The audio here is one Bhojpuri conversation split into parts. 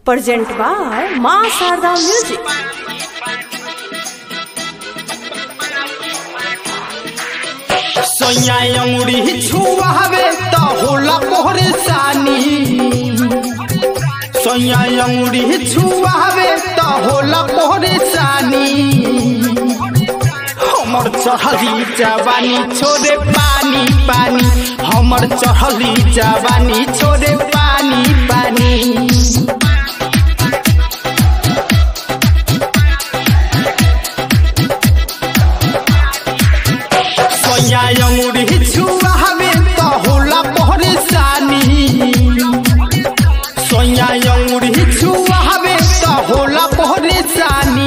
Present by Ma Sarda Music. सोया अंगुरी छुआवे त होला परेशानी सोया अंगुरी छुआवे त होला परेशानी हमर चढ़ली जवानी छोड़े पानी पानी हमर चढ़ली जवानी छोड़े पानी पानी सोया अंगुरी छुआवे त होला परेशानी सोया अंगुरी छुआवे त होला परेशानी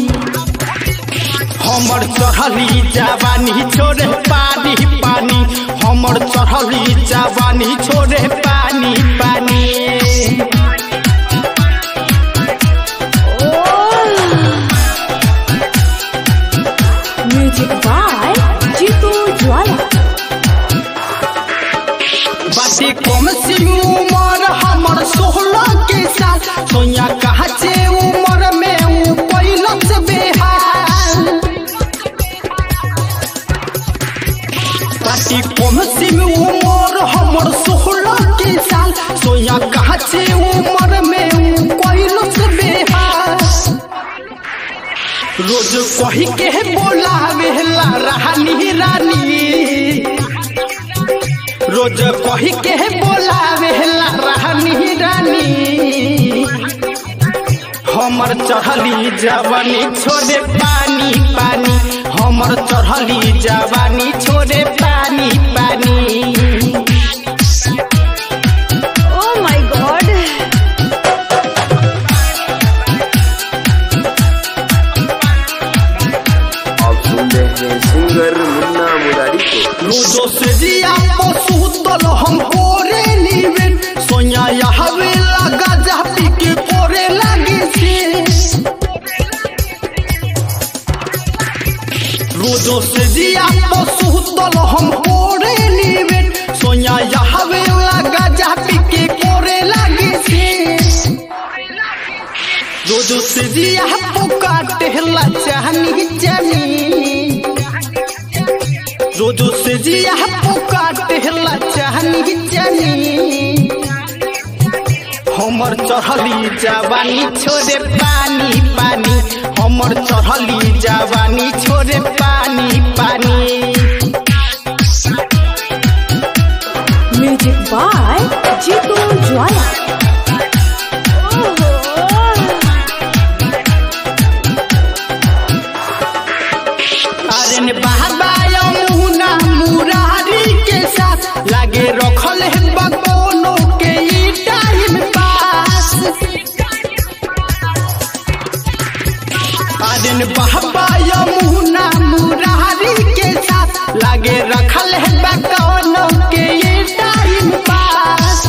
हमर चढ़ली जवानी छोड़े पानी पानी हमर चढ़ली जवानी छोड़े पानी पानी Music by Jitu Jwala. बाटे कम सी उमर हमर सोलह के साथ सोया कहा से उमर में ऊ पैलस बेहाल बाटे कम सी उमर हमर सोलह के साल सोया कहा से उमर में ऊ पैलस बेहाल रोज कही के बोलावे ला रानी रानी रोज कही के बोलावे ला रानी रानी हमर चढ़ली जवानी छोड़े पानी पानी हमर चढ़ली जवानी छोड़े पानी पानी Oh my god. आप सुन रहे हैं सिंगर मुन्ना मुरारी को रोजो से जिया पशु तल हम कोरे नीवे सोया यहवे लगा जा पी के कोरे लगे से रोजो से जिया पशु तल हम कोरे नीवे सोया यहवे लगा जा पी के कोरे लगे से रोजो से जिया पुकाटे ला चाहनी जानी रोजो से जिया पुकाटे ला चाहनी जानी हमर चढ़ली जवानी छोड़े पानी पानी हमर चढ़ली जवानी छोड़े पानी पानी Music by Jitu Jwala. अरे ने बहबाया मुना मुरारी के साथ लागे रखल है बगोनो के ई टाइम पास अरे ने बहबाया मुना मुरारी के साथ लागे रखल है बगोनो के ई टाइम पास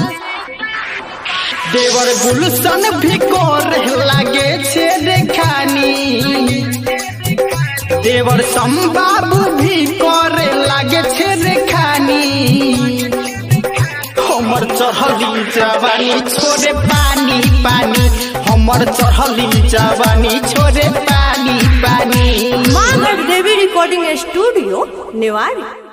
देवर गुलशन भी कर लागे छे देखानी देवर संबाबू भी करे लागे छे रेखानी हमर चढ़ली जवानी छोड़े पानी पानी हमर चढ़ली जवानी छोड़े पानी पानी Ma Devi Recording Studio, Newari.